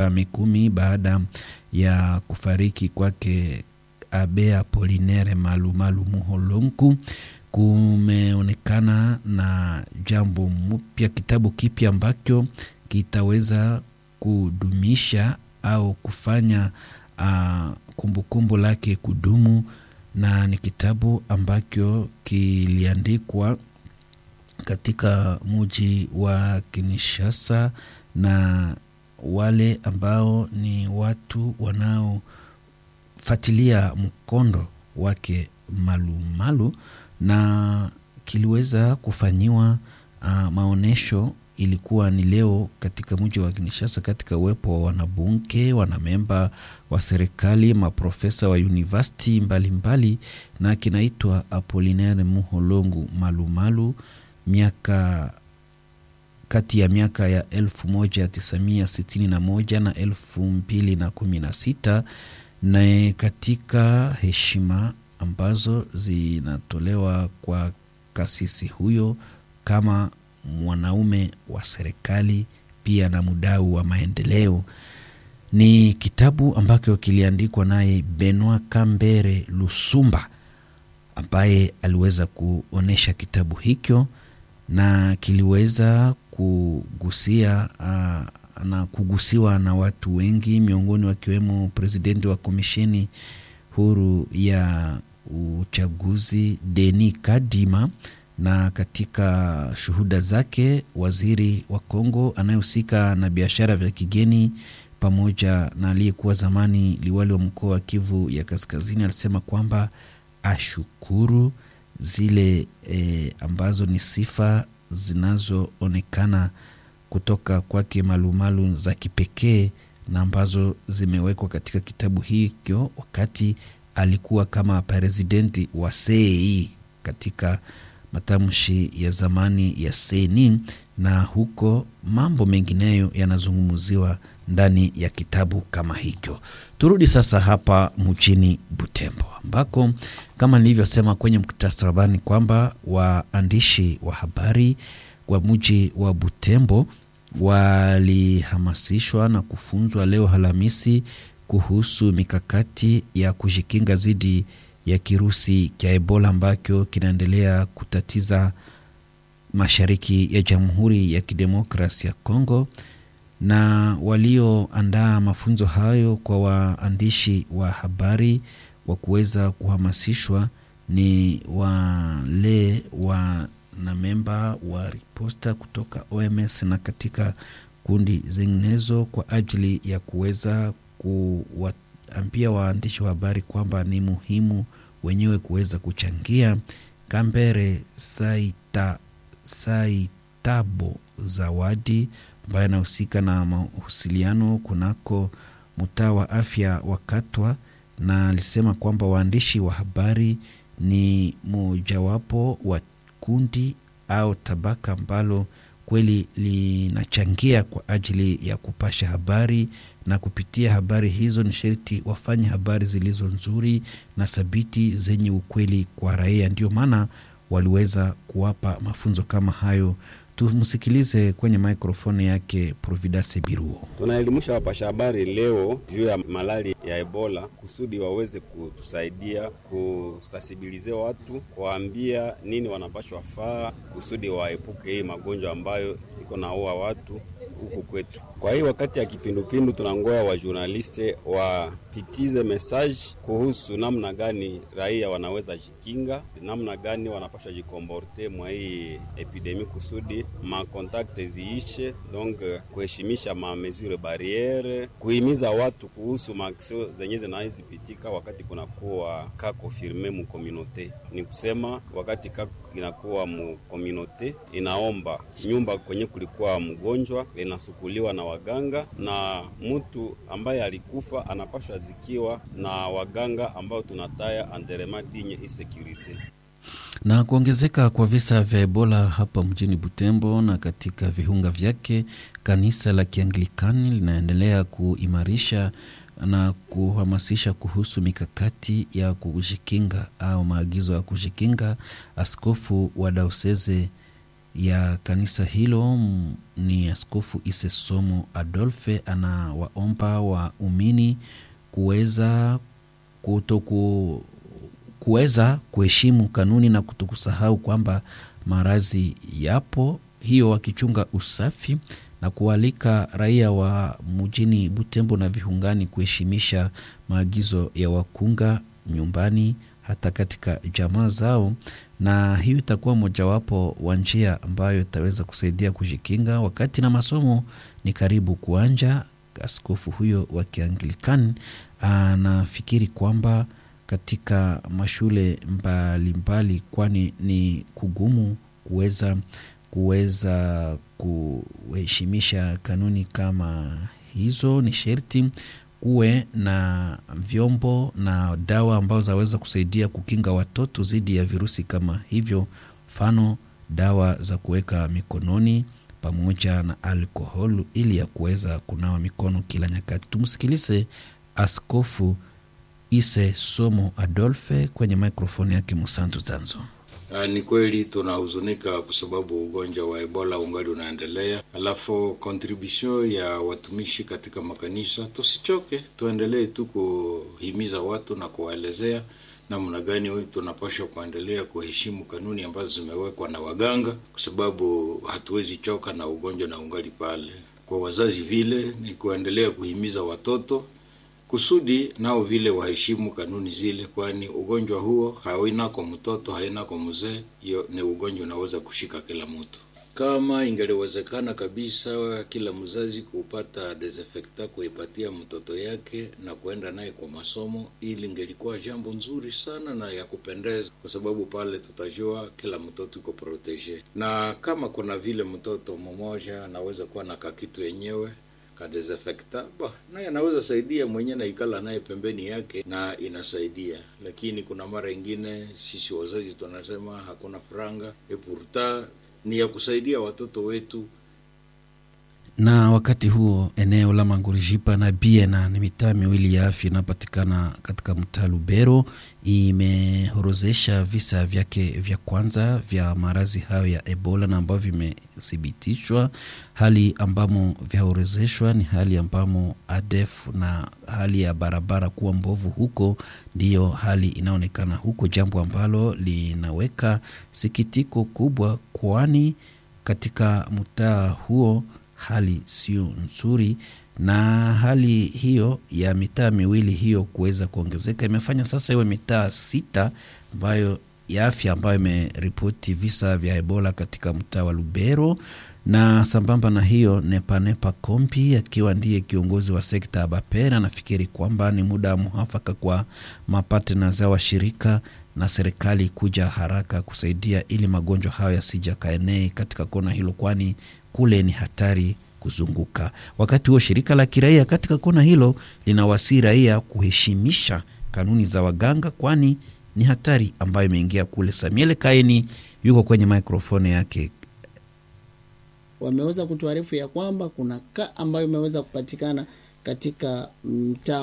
miaka mikumi baada ya kufariki kwake Abe Apolinere Malumalu Muholonku, kumeonekana na jambo mpya, kitabu kipya ambacho kitaweza kudumisha au kufanya uh, kumbukumbu lake kudumu, na ni kitabu ambacho kiliandikwa katika muji wa Kinshasa na wale ambao ni watu wanaofuatilia mkondo wake Malumalu, na kiliweza kufanyiwa uh, maonyesho ilikuwa ni leo katika mji wa Kinshasa, katika uwepo wa wanabunge, wanamemba wa serikali, maprofesa wa university mbalimbali, na kinaitwa Apollinaire Muholongu Malumalu, miaka kati ya miaka ya 1961 na 2016 na katika heshima ambazo zinatolewa kwa kasisi huyo kama mwanaume wa serikali pia na mdau wa maendeleo. Ni kitabu ambacho kiliandikwa naye Benoit Kambere Lusumba ambaye aliweza kuonyesha kitabu hicho na kiliweza kugusia uh, na kugusiwa na watu wengi, miongoni wakiwemo presidenti wa komisheni huru ya uchaguzi Denis Kadima na katika shuhuda zake waziri wa Kongo anayehusika na biashara vya kigeni pamoja na aliyekuwa zamani liwali wa mkoa wa Kivu ya Kaskazini alisema kwamba ashukuru zile e, ambazo ni sifa zinazoonekana kutoka kwake Malumalu za kipekee na ambazo zimewekwa katika kitabu hicho wakati alikuwa kama presidenti wa CEI katika matamshi ya zamani ya seni na huko mambo mengineyo yanazungumziwa ndani ya kitabu kama hicho. Turudi sasa hapa mjini Butembo ambako kama nilivyosema kwenye muktasari wa habari kwamba waandishi wa habari wa mji wa Butembo walihamasishwa na kufunzwa leo Alhamisi kuhusu mikakati ya kujikinga dhidi ya kirusi cha Ebola ambacho kinaendelea kutatiza mashariki ya Jamhuri ya Kidemokrasi ya Kongo. Na walioandaa mafunzo hayo kwa waandishi wa habari wa kuweza kuhamasishwa ni wale wanamemba wa riposta kutoka OMS na katika kundi zinginezo kwa ajili ya kuweza kuwaambia waandishi wa habari kwamba ni muhimu wenyewe kuweza kuchangia. Kambere Saita, Saitabo Zawadi ambaye anahusika na mawasiliano kunako mtaa wa afya wa Katwa, na alisema kwamba waandishi wa habari ni mojawapo wa kundi au tabaka ambalo kweli linachangia kwa ajili ya kupasha habari na kupitia habari hizo ni sharti wafanye habari zilizo nzuri na thabiti zenye ukweli kwa raia. Ndio maana waliweza kuwapa mafunzo kama hayo. Tumsikilize kwenye mikrofoni yake Providence Biruo. Tunaelimisha wapasha habari leo juu ya malali ya Ebola kusudi waweze kutusaidia kusasibilize watu, kuwaambia nini wanapashwa faa kusudi waepuke hii magonjwa ambayo iko naua watu huku kwetu. Kwa hii wakati ya kipindupindu, tunangoya wa journaliste wapitize message kuhusu namna gani raia wanaweza jikinga, namna gani wanapasha jikomporte mwa hii epidemi kusudi makontakte ziishe, donc kuheshimisha ma mesure barriere, kuhimiza watu kuhusu maaksio zenye zinazipitika wakati kunakuwa ka konfirme mu communauté. Ni kusema wakati ka inakuwa mu communauté, inaomba nyumba kwenye kulikuwa mgonjwa inasukuliwa na waganga na mtu ambaye alikufa anapashwa zikiwa na waganga ambao tunataya anderema dinye isecurise. Na kuongezeka kwa visa vya Ebola hapa mjini Butembo na katika viunga vyake, kanisa la Kianglikani linaendelea kuimarisha na kuhamasisha kuhusu mikakati ya kujikinga au maagizo ya kujikinga. Askofu wa daoseze ya kanisa hilo ni Askofu Isesomo Adolfe anawaomba waumini kuweza kutoku kuweza kuheshimu kanuni na kutokusahau kwamba maradhi yapo, hiyo wakichunga usafi na kualika raia wa mjini Butembo na viungani kuheshimisha maagizo ya wakunga nyumbani hata katika jamaa zao, na hiyo itakuwa mojawapo wa njia ambayo itaweza kusaidia kujikinga wakati na masomo ni karibu kuanja. Askofu huyo wa Kianglikani anafikiri kwamba katika mashule mbalimbali, kwani ni kugumu kuweza kuweza kuheshimisha kanuni kama hizo, ni sherti kuwe na vyombo na dawa ambazo zaweza kusaidia kukinga watoto dhidi ya virusi kama hivyo, mfano dawa za kuweka mikononi pamoja na alkohol ili ya kuweza kunawa mikono kila nyakati. Tumsikilize Askofu Ise Somo Adolfe kwenye mikrofoni yake Musantu Zanzo. Uh, ni kweli tunahuzunika kwa sababu ugonjwa wa Ebola ungali unaendelea, alafu contribution ya watumishi katika makanisa, tusichoke, tuendelee tu kuhimiza watu na kuwaelezea namna gani tunapaswa kuendelea kuheshimu kanuni ambazo zimewekwa na waganga, kwa sababu hatuwezi choka na ugonjwa na ungali pale. Kwa wazazi vile ni kuendelea kuhimiza watoto kusudi nao vile waheshimu kanuni zile, kwani ugonjwa huo haina kwa mtoto, haina kwa mzee. Hiyo ni ugonjwa unaweza kushika kila mtu. Kama ingeliwezekana kabisa kila mzazi kupata desinfectant kuipatia mtoto yake na kuenda naye kwa masomo, ili ingelikuwa jambo nzuri sana na ya kupendeza, kwa sababu pale tutajua kila mtoto iko protege, na kama kuna vile mtoto mmoja anaweza kuwa na kakitu yenyewe kadesinfectant bah, naye anaweza saidia mwenyewe na ikala naye pembeni yake na inasaidia, lakini kuna mara ingine sisi wazazi tunasema hakuna franga epurta ni ya kusaidia watoto wetu. Na wakati huo eneo la Mangurijipa na Biena ni mitaa miwili ya afya inapatikana katika mtaa Lubero, imehorozesha visa vyake vya kwanza vya maradhi hayo ya Ebola na ambavyo vimethibitishwa. Hali ambamo vyahorozeshwa ni hali ambamo ADF na hali ya barabara kuwa mbovu huko, ndiyo hali inaonekana huko, jambo ambalo linaweka sikitiko kubwa, kwani katika mtaa huo hali sio nzuri, na hali hiyo ya mitaa miwili hiyo kuweza kuongezeka imefanya sasa iwe mitaa sita ambayo ya afya ambayo imeripoti visa vya Ebola katika mtaa wa Lubero. Na sambamba na hiyo, Nepanepa Kompi akiwa ndiye kiongozi wa sekta ya Bapera anafikiri kwamba ni muda muafaka kwa mapatna za washirika na serikali kuja haraka kusaidia ili magonjwa hayo yasija kaenee katika kona hilo, kwani kule ni hatari kuzunguka. Wakati huo shirika la kiraia katika kona hilo linawasii raia kuheshimisha kanuni za waganga, kwani ni hatari ambayo imeingia kule. Samuel Kaini yuko kwenye mikrofoni yake. Wameweza kutuarifu ya kwamba kuna kaa ambayo imeweza kupatikana katika mtaa